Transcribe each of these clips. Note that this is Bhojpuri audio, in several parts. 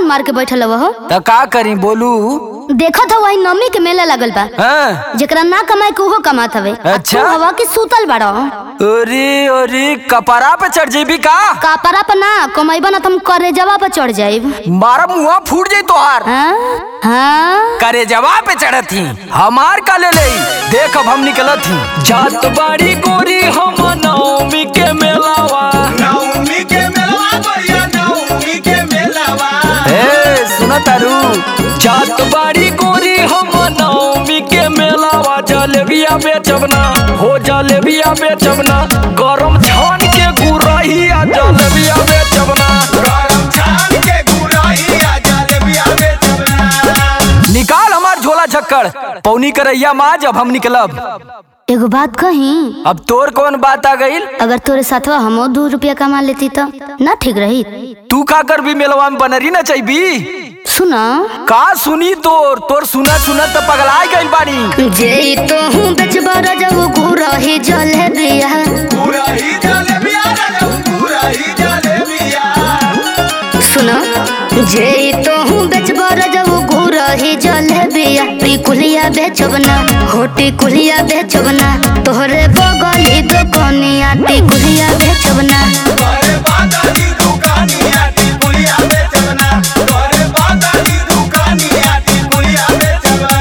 मन मार के बैठल हो तो का करी बोलू देखत हो वही नमी के मेला लगल बा हाँ जेकरा ना कमाए के उहो कमात हवे आ अच्छा। तू हवा के सूतल बाड़ो अरे अरे कपड़ा पे चढ़ जेबी का कापरा पर ना कमाइबा ना तुम करे जवा पर चढ़ जाइब मारा मुआ फूट जाई तोहार हाँ हाँ करे जवा पे चढ़त थी हमार का ले ले देख अब हम निकलत थी जात बाड़ी गोरी हम नवमी के मेलावा नवमी के मेलवा भैया नवमी के मेलवा ए सुना तारू जात बाड़ी गोरी हम नवमी के मेलावा जलेबिया बेचबना हो जलेबिया बेचबना गरम छान के गुरहिया जलेबिया बेचबना गरम छान के गुराई आ जलेबिया बेचबना निकाल हमार झोला झक्कड़ पौनी करैया माँ जब हम निकलब एगो बात कही अब तोर कौन बात आ गईल अगर तोरे साथवा हमो दो रुपया कमा लेती तो ना ठीक रही तू का कर भी मेलवा में बनरी ना चाहिए सुना का सुनी तोर तोर सुना सुना तो पगलाय गइल बानी जे तो हूँ बेचबा जब गुरही जलेबिया गुराई जलेबिया राजा गुराई जलेबिया सुना जे तो हूँ बेचबा जब गुरही जलेबिया टिकुलिया बेचबना हो टिकुलिया बेचबना तोहरे बगली दुकनिया टिकुलिया बेचबना तोरे बादानी दुकानिया टिकुलिया बेचबना तोरे बादानी दुकानिया टिकुलिया बेचबना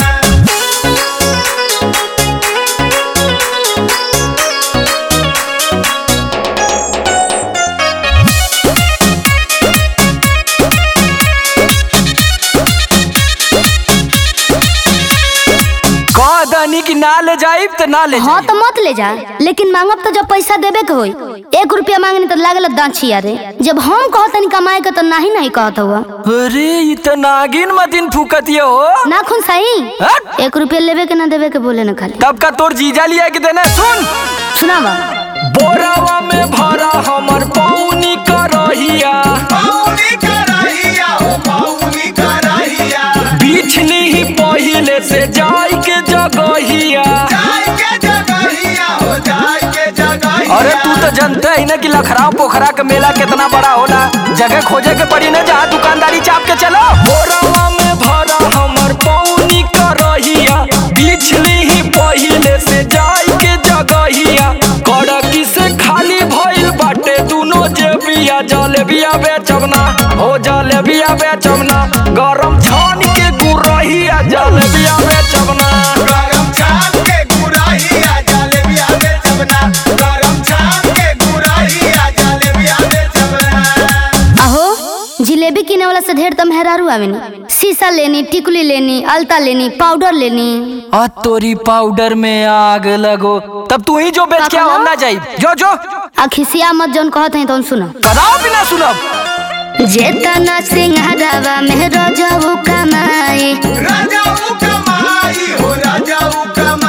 कह दनी कि ना ले जाइब तो ना ले हाँ जाइब तो मत ले जा लेकिन मांगब तो जब पैसा देबे के होई एक रुपया मांगनी तो लागल दाछिया रे जब हम कहतनी कमाए के तो नाही नहीं कहत हुआ अरे इ त नागिन मतिन फूकतिया हो ना खुन सही हट! एक रुपया लेबे के ना देबे के बोले ना खाली तब का तोर जीजा लिया के देना सुन सुनावा बोरावा में भरा हमर पौनी करहिया पाउनी कराहिया ओ पाउनी कराहिया बिछली ही पहिले से जाई के जगहिया जाय के जगहिया हो जाय के जगहिया अरे तू तो जानते ही ना कि लखराव पोखरा का मेला कितना बड़ा होला जगह खोजे के पड़ी ना जहाँ दुकानदारी चाप के चलो बोरावा में भरा हमर पौनी करहिया बिछली ही पहिले से जाई के जगहिया कड़की से खाली भइल बाटे दुनो जेबिया जलेबिया बेचबना हो जलेबिया बेचबना गरम छान के गुरहिया जलेबिया बेचबना गरम छान के गुराहिया जलेबिया बेचबना गरम छान के गुराहिया जलेबिया बेचबना अहो जिलेबी किने वाला से ढेर तो मेहरारू आवेनी शीशा लेनी टिकुली लेनी अलता लेनी पाउडर लेनी आ तोरी पाउडर में आग लगो तब तू ही जो बेच के आओ, हम ना जाई जो जो आ खिसिया मत जौन कहत हैं तो सुनो बताओ भी ना सुनब जेतना सिंहारावा में रजऊ कमाई राजाऊ कमाई हो राजाऊ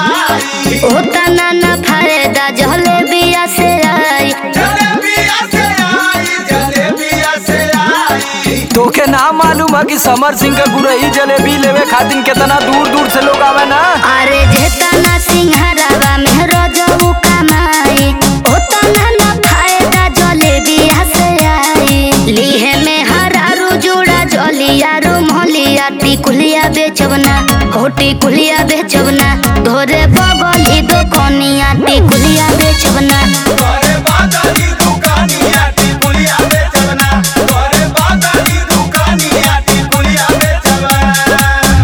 कमाई ओतना ना फायदा जलेबिया से आई जलेबिया से आई जलेबिया से आई तोके ना मालूम है कि समर सिंह का गुरही जलेबी लेवे खातिर कितना दूर दूर से लोग आवे ना अरे जेतना सिंहारावा में रजऊ कमाई ओतना ना फायदा जलेबिया से आई लीहे में हरारू जुड़ा जलिया रुमलिया टिकुलिया बेचबना हो टिकुलिया बेचबना धोरे बगली दुकनिया टिकुलिया बेचबना तोरे बादानी दुकानिया टिकुलिया बेचबना तोरे बादानी दुकानिया टिकुलिया बेचबना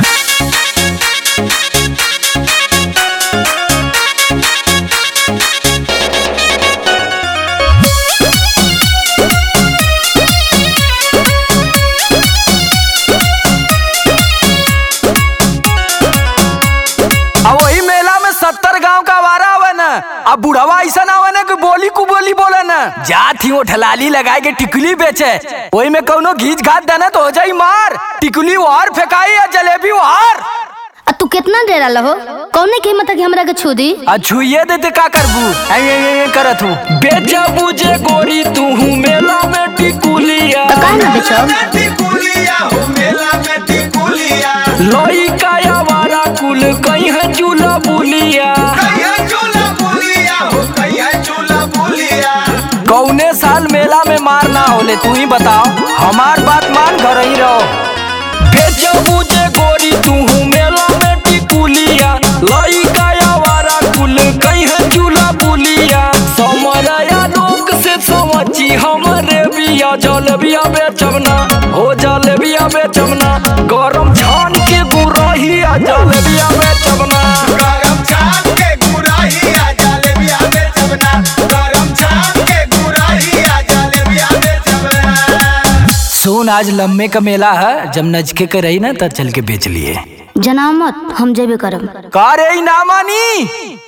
अब वही मेला में सत्तर गांव का वारा आवे ना अब बुढ़वा ऐसा ना आवे ना कि बोली कु बोली बोले ना जात ही वो ठलाली लगाए के टिकुली बेचे वही में कौनो घीच घात देना तो हो जाई मार टिकुली वार फेंकाई या जलेबी वार आ तू कितना डेरा लहो कौने की हिम्मत है कि हमरा के छू दी आ छुइए देते का करबू ऐ ऐ ऐ ऐ करत हूँ बेचबू जे गोरी तू मेला में टिकुलिया तो काहे ना बेचब में टिकुलिया हो मेला में टिकुलिया लोई का आवारा कुल कहीं है चूल्हा बुलिया कहिया चूल्हा बुलिया हो कहिया चूल्हा बुलिया कौने साल मेला मेला में मार ना होले तू ही बताओ हमार बात मान घर ही रहो बेचबू जे गोरी तू मेला में टिकुलिया लइका आवारा कुल कहीं चूल्हा बुलिया समरया लोग से समझी हमरे बिया जल बिया बेचबना हो जल बिया बेचबना गरम छान के गुरहिया जल बिया बेचबना गरम छाप के गुराहिया जलेबिया बेचबना गरम छाप के गुराहिया जलेबिया बेचबना सुन आज लम्बे का मेला है जब नजके के रही ना तब चल के बेच लिए जनामत हम जेबे करब का रे ई ना मानी